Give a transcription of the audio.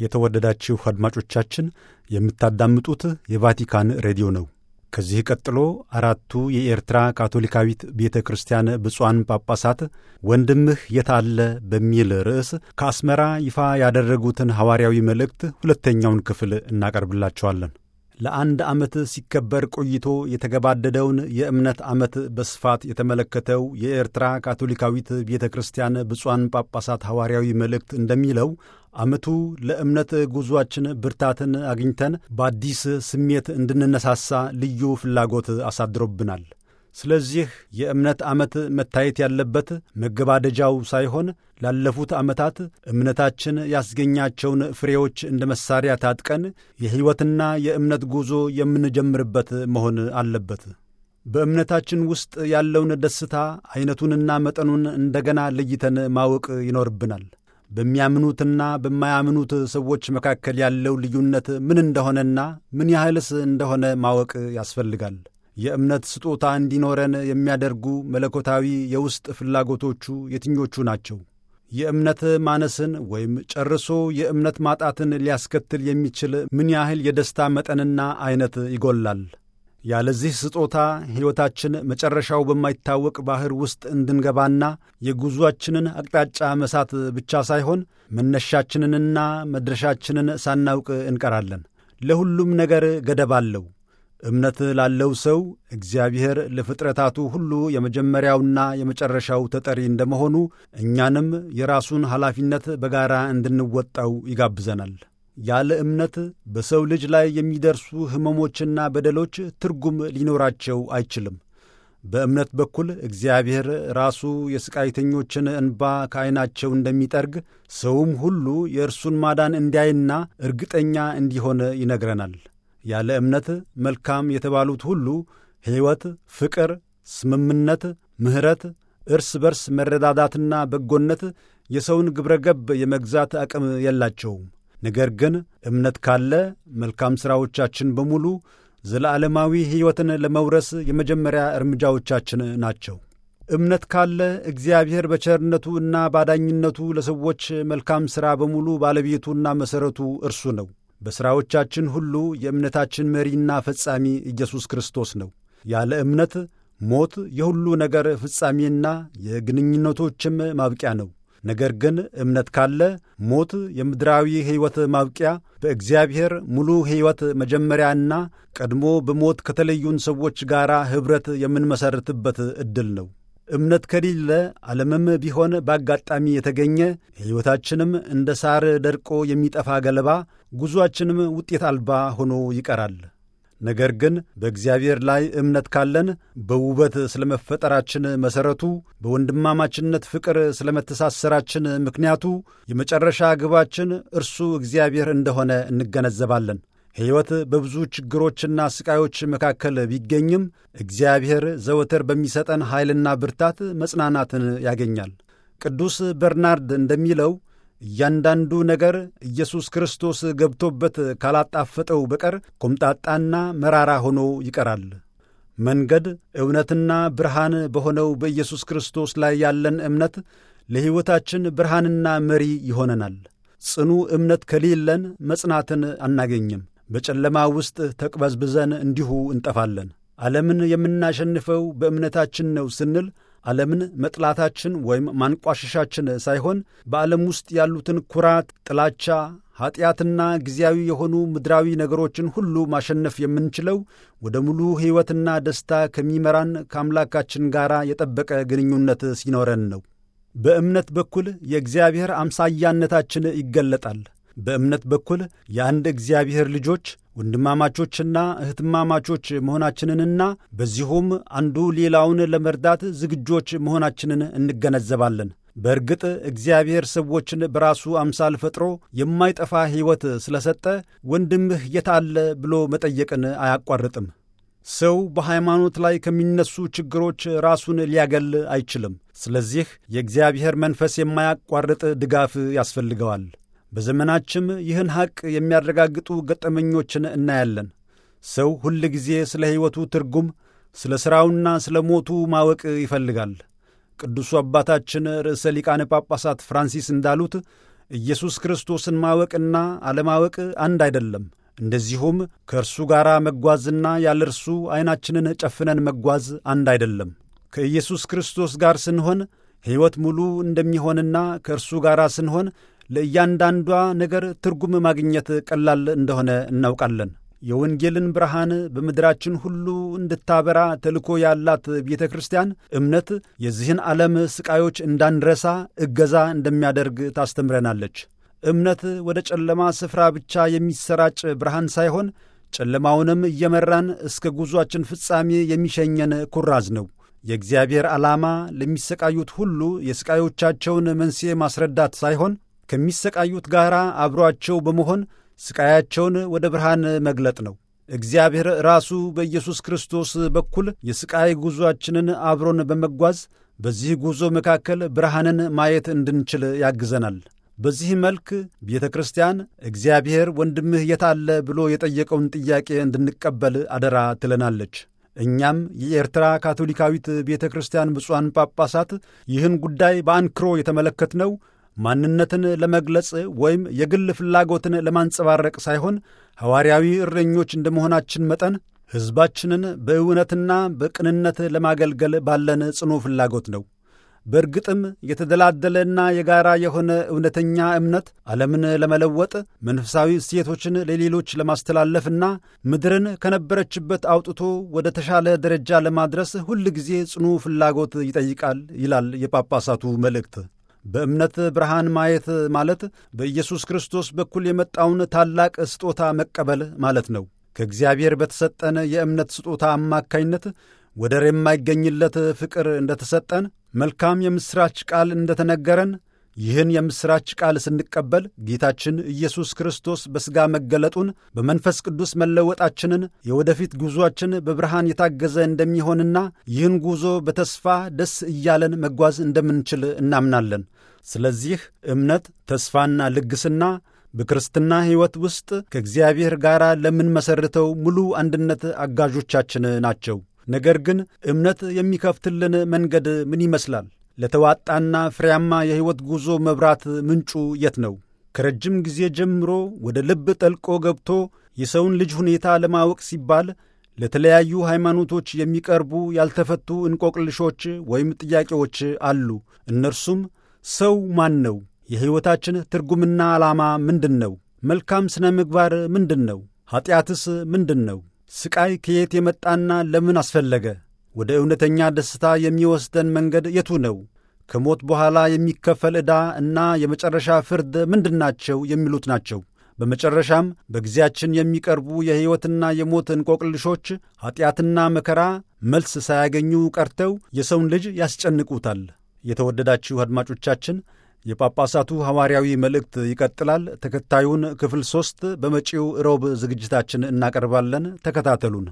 የተወደዳችሁ አድማጮቻችን የምታዳምጡት የቫቲካን ሬዲዮ ነው። ከዚህ ቀጥሎ አራቱ የኤርትራ ካቶሊካዊት ቤተ ክርስቲያን ብፁዓን ጳጳሳት ወንድምህ የት አለ በሚል ርዕስ ከአስመራ ይፋ ያደረጉትን ሐዋርያዊ መልእክት ሁለተኛውን ክፍል እናቀርብላችኋለን። ለአንድ ዓመት ሲከበር ቆይቶ የተገባደደውን የእምነት ዓመት በስፋት የተመለከተው የኤርትራ ካቶሊካዊት ቤተ ክርስቲያን ብፁዓን ጳጳሳት ሐዋርያዊ መልእክት እንደሚለው ዓመቱ ለእምነት ጉዞአችን ብርታትን አግኝተን በአዲስ ስሜት እንድንነሳሳ ልዩ ፍላጎት አሳድሮብናል። ስለዚህ የእምነት ዓመት መታየት ያለበት መገባደጃው ሳይሆን ላለፉት ዓመታት እምነታችን ያስገኛቸውን ፍሬዎች እንደ መሣሪያ ታጥቀን የሕይወትና የእምነት ጉዞ የምንጀምርበት መሆን አለበት። በእምነታችን ውስጥ ያለውን ደስታ ዐይነቱንና መጠኑን እንደገና ለይተን ማወቅ ይኖርብናል። በሚያምኑትና በማያምኑት ሰዎች መካከል ያለው ልዩነት ምን እንደሆነና ምን ያህልስ እንደሆነ ማወቅ ያስፈልጋል። የእምነት ስጦታ እንዲኖረን የሚያደርጉ መለኮታዊ የውስጥ ፍላጎቶቹ የትኞቹ ናቸው? የእምነት ማነስን ወይም ጨርሶ የእምነት ማጣትን ሊያስከትል የሚችል ምን ያህል የደስታ መጠንና ዐይነት ይጎላል? ያለዚህ ስጦታ ሕይወታችን መጨረሻው በማይታወቅ ባሕር ውስጥ እንድንገባና የጉዞአችንን አቅጣጫ መሳት ብቻ ሳይሆን መነሻችንንና መድረሻችንን ሳናውቅ እንቀራለን። ለሁሉም ነገር ገደብ አለው። እምነት ላለው ሰው እግዚአብሔር ለፍጥረታቱ ሁሉ የመጀመሪያውና የመጨረሻው ተጠሪ እንደመሆኑ እኛንም የራሱን ኃላፊነት በጋራ እንድንወጣው ይጋብዘናል። ያለ እምነት በሰው ልጅ ላይ የሚደርሱ ሕመሞችና በደሎች ትርጉም ሊኖራቸው አይችልም። በእምነት በኩል እግዚአብሔር ራሱ የሥቃይተኞችን እንባ ከዐይናቸው እንደሚጠርግ ሰውም ሁሉ የእርሱን ማዳን እንዲያይና እርግጠኛ እንዲሆን ይነግረናል። ያለ እምነት መልካም የተባሉት ሁሉ ሕይወት፣ ፍቅር፣ ስምምነት፣ ምሕረት፣ እርስ በርስ መረዳዳትና በጎነት የሰውን ግብረ ገብ የመግዛት አቅም የላቸውም። ነገር ግን እምነት ካለ መልካም ሥራዎቻችን በሙሉ ዘለዓለማዊ ሕይወትን ለመውረስ የመጀመሪያ እርምጃዎቻችን ናቸው። እምነት ካለ እግዚአብሔር በቸርነቱ እና ባዳኝነቱ ለሰዎች መልካም ሥራ በሙሉ ባለቤቱና መሠረቱ እርሱ ነው። በሥራዎቻችን ሁሉ የእምነታችን መሪና ፈጻሚ ኢየሱስ ክርስቶስ ነው። ያለ እምነት ሞት የሁሉ ነገር ፍጻሜና የግንኙነቶችም ማብቂያ ነው። ነገር ግን እምነት ካለ ሞት የምድራዊ ሕይወት ማብቂያ፣ በእግዚአብሔር ሙሉ ሕይወት መጀመሪያና ቀድሞ በሞት ከተለዩን ሰዎች ጋር ኅብረት የምንመሠርትበት ዕድል ነው። እምነት ከሌለ ዓለምም ቢሆን በአጋጣሚ የተገኘ ሕይወታችንም እንደ ሳር ደርቆ የሚጠፋ ገለባ፣ ጉዞአችንም ውጤት አልባ ሆኖ ይቀራል። ነገር ግን በእግዚአብሔር ላይ እምነት ካለን በውበት ስለ መፈጠራችን መሠረቱ፣ በወንድማማችነት ፍቅር ስለ መተሳሰራችን ምክንያቱ፣ የመጨረሻ ግባችን እርሱ እግዚአብሔር እንደሆነ እንገነዘባለን። ሕይወት በብዙ ችግሮችና ሥቃዮች መካከል ቢገኝም እግዚአብሔር ዘወትር በሚሰጠን ኃይልና ብርታት መጽናናትን ያገኛል። ቅዱስ በርናርድ እንደሚለው እያንዳንዱ ነገር ኢየሱስ ክርስቶስ ገብቶበት ካላጣፈጠው በቀር ኮምጣጣና መራራ ሆኖ ይቀራል። መንገድ እውነትና ብርሃን በሆነው በኢየሱስ ክርስቶስ ላይ ያለን እምነት ለሕይወታችን ብርሃንና መሪ ይሆነናል። ጽኑ እምነት ከሌለን መጽናትን አናገኝም። በጨለማ ውስጥ ተቅበዝብዘን እንዲሁ እንጠፋለን። ዓለምን የምናሸንፈው በእምነታችን ነው ስንል ዓለምን መጥላታችን ወይም ማንቋሸሻችን ሳይሆን በዓለም ውስጥ ያሉትን ኩራት፣ ጥላቻ፣ ኀጢአትና ጊዜያዊ የሆኑ ምድራዊ ነገሮችን ሁሉ ማሸነፍ የምንችለው ወደ ሙሉ ሕይወትና ደስታ ከሚመራን ከአምላካችን ጋር የጠበቀ ግንኙነት ሲኖረን ነው። በእምነት በኩል የእግዚአብሔር አምሳያነታችን ይገለጣል። በእምነት በኩል የአንድ እግዚአብሔር ልጆች ወንድማማቾችና እህትማማቾች መሆናችንንና በዚሁም አንዱ ሌላውን ለመርዳት ዝግጆች መሆናችንን እንገነዘባለን። በእርግጥ እግዚአብሔር ሰዎችን በራሱ አምሳል ፈጥሮ የማይጠፋ ሕይወት ስለሰጠ ወንድምህ የት አለ ብሎ መጠየቅን አያቋርጥም። ሰው በሃይማኖት ላይ ከሚነሱ ችግሮች ራሱን ሊያገል አይችልም። ስለዚህ የእግዚአብሔር መንፈስ የማያቋርጥ ድጋፍ ያስፈልገዋል። በዘመናችም ይህን ሐቅ የሚያረጋግጡ ገጠመኞችን እናያለን። ሰው ሁል ጊዜ ስለ ሕይወቱ ትርጉም፣ ስለ ሥራውና ስለ ሞቱ ማወቅ ይፈልጋል። ቅዱሱ አባታችን ርዕሰ ሊቃነ ጳጳሳት ፍራንሲስ እንዳሉት ኢየሱስ ክርስቶስን ማወቅና አለማወቅ አንድ አይደለም። እንደዚሁም ከእርሱ ጋር መጓዝና ያለ እርሱ ዐይናችንን ጨፍነን መጓዝ አንድ አይደለም። ከኢየሱስ ክርስቶስ ጋር ስንሆን ሕይወት ሙሉ እንደሚሆንና ከእርሱ ጋር ስንሆን ለእያንዳንዷ ነገር ትርጉም ማግኘት ቀላል እንደሆነ እናውቃለን። የወንጌልን ብርሃን በምድራችን ሁሉ እንድታበራ ተልኮ ያላት ቤተ ክርስቲያን እምነት የዚህን ዓለም ሥቃዮች እንዳንረሳ እገዛ እንደሚያደርግ ታስተምረናለች። እምነት ወደ ጨለማ ስፍራ ብቻ የሚሰራጭ ብርሃን ሳይሆን ጨለማውንም እየመራን እስከ ጉዞአችን ፍጻሜ የሚሸኘን ኩራዝ ነው። የእግዚአብሔር ዓላማ ለሚሰቃዩት ሁሉ የሥቃዮቻቸውን መንስኤ ማስረዳት ሳይሆን ከሚሰቃዩት ጋር አብሮአቸው በመሆን ሥቃያቸውን ወደ ብርሃን መግለጥ ነው። እግዚአብሔር ራሱ በኢየሱስ ክርስቶስ በኩል የሥቃይ ጉዞአችንን አብሮን በመጓዝ በዚህ ጉዞ መካከል ብርሃንን ማየት እንድንችል ያግዘናል። በዚህ መልክ ቤተ ክርስቲያን እግዚአብሔር ወንድምህ የት አለ ብሎ የጠየቀውን ጥያቄ እንድንቀበል አደራ ትለናለች። እኛም የኤርትራ ካቶሊካዊት ቤተ ክርስቲያን ብፁዓን ጳጳሳት ይህን ጉዳይ በአንክሮ የተመለከትነው ማንነትን ለመግለጽ ወይም የግል ፍላጎትን ለማንጸባረቅ ሳይሆን ሐዋርያዊ እረኞች እንደ መሆናችን መጠን ሕዝባችንን በእውነትና በቅንነት ለማገልገል ባለን ጽኑ ፍላጎት ነው። በእርግጥም የተደላደለና የጋራ የሆነ እውነተኛ እምነት ዓለምን ለመለወጥ መንፈሳዊ እሴቶችን ለሌሎች ለማስተላለፍና ምድርን ከነበረችበት አውጥቶ ወደ ተሻለ ደረጃ ለማድረስ ሁል ጊዜ ጽኑ ፍላጎት ይጠይቃል ይላል የጳጳሳቱ መልእክት። በእምነት ብርሃን ማየት ማለት በኢየሱስ ክርስቶስ በኩል የመጣውን ታላቅ ስጦታ መቀበል ማለት ነው። ከእግዚአብሔር በተሰጠን የእምነት ስጦታ አማካኝነት ወደር የማይገኝለት ፍቅር እንደተሰጠን መልካም የምሥራች ቃል እንደተነገረን ይህን የምሥራች ቃል ስንቀበል ጌታችን ኢየሱስ ክርስቶስ በሥጋ መገለጡን በመንፈስ ቅዱስ መለወጣችንን የወደፊት ጉዞአችን በብርሃን የታገዘ እንደሚሆንና ይህን ጉዞ በተስፋ ደስ እያለን መጓዝ እንደምንችል እናምናለን። ስለዚህ እምነት፣ ተስፋና ልግስና በክርስትና ሕይወት ውስጥ ከእግዚአብሔር ጋር ለምንመሠርተው ሙሉ አንድነት አጋዦቻችን ናቸው። ነገር ግን እምነት የሚከፍትልን መንገድ ምን ይመስላል? ለተዋጣና ፍሬያማ የሕይወት ጉዞ መብራት ምንጩ የት ነው? ከረጅም ጊዜ ጀምሮ ወደ ልብ ጠልቆ ገብቶ የሰውን ልጅ ሁኔታ ለማወቅ ሲባል ለተለያዩ ሃይማኖቶች የሚቀርቡ ያልተፈቱ እንቆቅልሾች ወይም ጥያቄዎች አሉ። እነርሱም ሰው ማን ነው? የሕይወታችን ትርጉምና ዓላማ ምንድን ነው? መልካም ሥነ ምግባር ምንድን ነው? ኀጢአትስ ምንድን ነው? ሥቃይ ከየት የመጣና ለምን አስፈለገ? ወደ እውነተኛ ደስታ የሚወስደን መንገድ የቱ ነው? ከሞት በኋላ የሚከፈል ዕዳ እና የመጨረሻ ፍርድ ምንድናቸው? የሚሉት ናቸው። በመጨረሻም በጊዜያችን የሚቀርቡ የሕይወትና የሞት እንቆቅልሾች ኀጢአትና መከራ መልስ ሳያገኙ ቀርተው የሰውን ልጅ ያስጨንቁታል። የተወደዳችሁ አድማጮቻችን የጳጳሳቱ ሐዋርያዊ መልእክት ይቀጥላል። ተከታዩን ክፍል ሦስት በመጪው ሮብ ዝግጅታችን እናቀርባለን። ተከታተሉን።